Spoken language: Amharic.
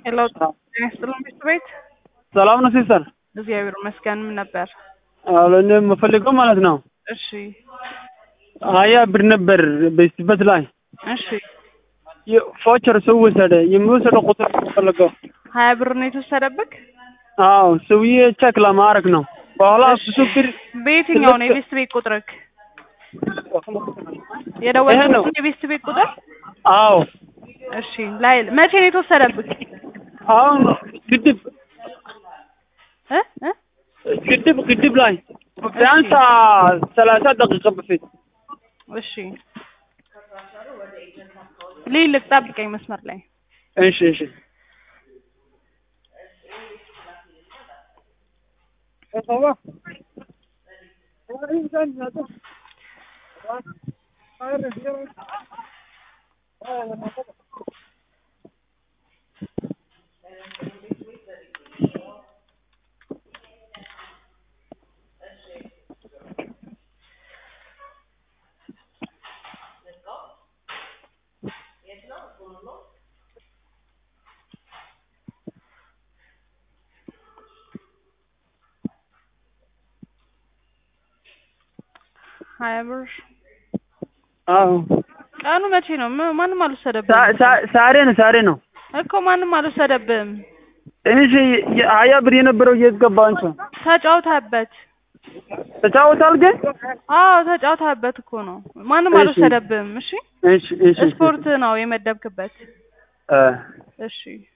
ሄሎ ጤና ይስጥልን ቤት ቤት ሰላም ነው ሲስተር? እግዚአብሔር ይመስገን። ምን ነበር? አዎ እኔ የምፈልገው ማለት ነው እሺ ሀያ ብር ነበር በስበት ላይ እሺ ፎቸር ሰው ወሰደ። የሚወሰደው ቁጥር ፈለገው። ሀያ ብር ነው የተወሰደብክ? አዎ ሰውዬ ቼክ ለማድረግ ነው። በኋላ ብዙ ብር በየትኛው ነው የቤስት ቤት ቁጥርክ? የደወልኩት የቤስት ቤት ቁጥር? አዎ እሺ ላይ መቼ ነው የተወሰደብክ? አሁን ግድብ እ እ ግድብ ግድብ ላይ ቢያንስ ሰላሳ ደቂቃ በፊት እሺ ልይልቅ፣ ጠብቀኝ መስመር ላይ እሺ እሺ ሀያ ብር አዎ ቀኑ መቼ ነው? ም- ማንም ሳ- አልወሰደብህም ሳ- ዛሬ ነው ዛሬ ነው እኮ ማንም አልወሰደብህም። ትንሽ የ- ሀያ ብር የነበረው የት ገባ አንቺ? ተጫውተህበት። ተጫወታል ግን አዎ ተጫውተህበት እኮ ነው። ማንም እሺ። አልወሰደብህም። እሺ እሺ እሺ ስፖርት ነው የመደብክበት። እ እሺ